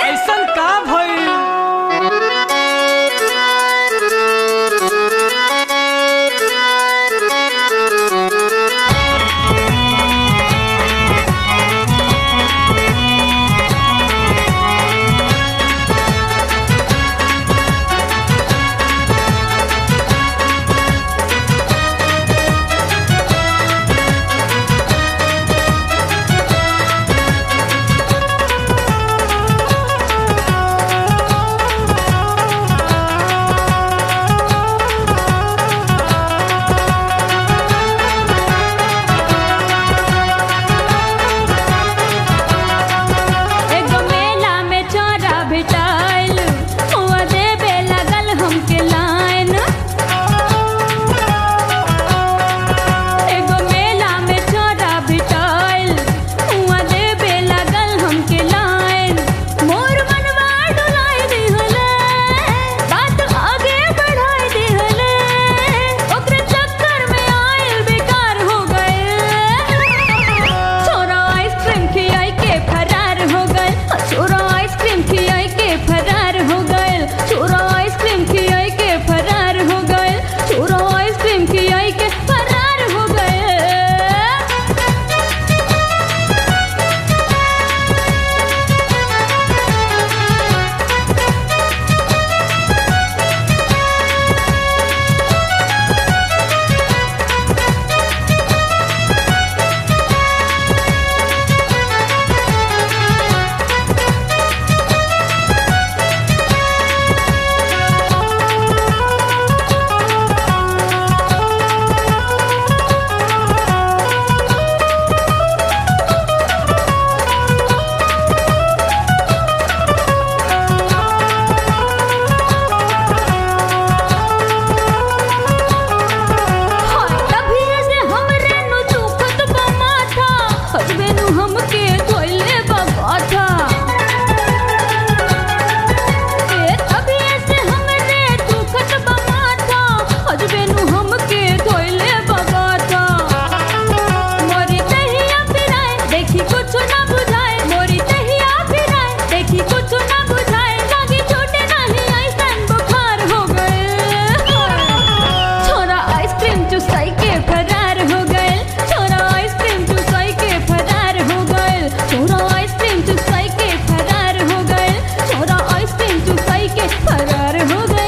ऐसन का भइल एगो मेला में चोरा भेटाइल हुआ देबे लगल हमके लाइन एगो मेला में चोरा भेटाइल हुआ देबे लगल हमके लाइन मोर मनवा डुलाइ दिहले बात आगे बढ़ाइ दिहले ओकरे चक्कर में आइल बेकार हो गए छोरा आइसक्रीम खियाई के फरार हो गए छोरा आइसक्रीम खियाई के फरार हो गए छोरा आइसक्रीम खियाई के फरार हो गए छोरा आइसक्रीम खियाई के फरार हो गए हाय तभी से हमरे नु दुखत बा माथा हजबे नु हमके धोइले बा बाथा ए तभी से हमरे दुखत बा माथा हजबे नु हमके धोइले बा बाथा मोरी तहिया फिराए देखी कुछ ना बुझाए मोरी तहिया फिराए देखी कुछ ना बुझाए लागी छोटे नहीं ऐसन बुखार हो गए छोरा आइसक्रीम चुसाई के फरार हो गए छोरा आइसक्रीम चुसाई के फरार हो गए छोरा आइसक्रीम चुसाई के फरार हो गए छोरा आइसक्रीम चुसाई के फरार हो गए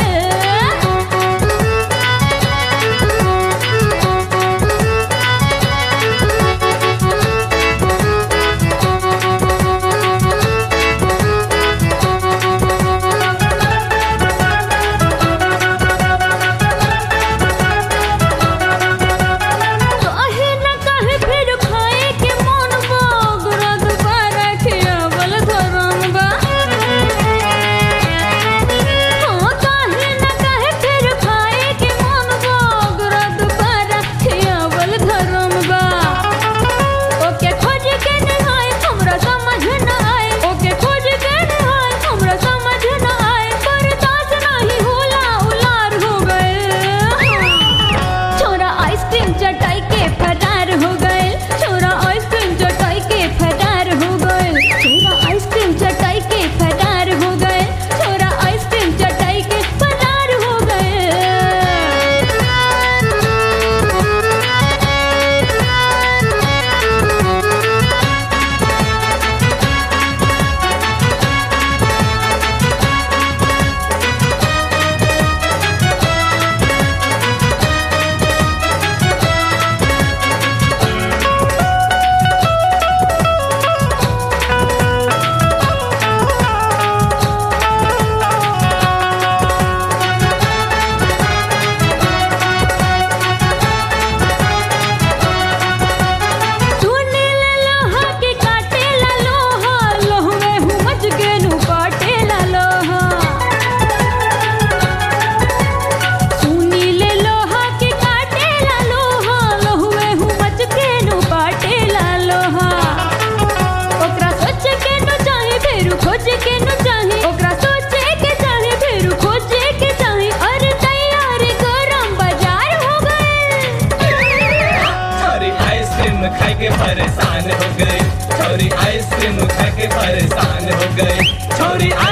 काहे न काहे फिर खाए के मन बा गुरा दुबारा खियावल धरम बा हाँ काहे न काहे फिर खाए के मन बा गुरा दुबारा खियावल धरम बा ओके खोज के निहाय हमरा समझ न आए ओके खोज के निहाय हमरा समझ न आए बर्दाश्त नहीं होला उलार हो गए छोरा आइसक्रीम चटाई के फरार हो गए छोरा आइसक्रीम चटाई के फरार हो गए छोरा आइसक्रीम चटाई के फरार हो गए छोरा आइसक्रीम चटाई के फरार हो गए सुने ला लोहा के काटे ला लोहा लोहवे हुमच के नु काटे ला लोहा सुनी ले लोहा के काटे ला लोहा लोहवे हुमच के नु काटे ला लोहा ओकरा सोच के नु चाहे फेरू खोज के नु चाहे ओकरा सोचे के चाहे फेरू खोजे के चाहे अरे तैयार गरम बाजार हो गए छोरी आइसक्रीम खा के परेशान हो गई छोरी आइसक्रीम खा के परेशान हो गई औरी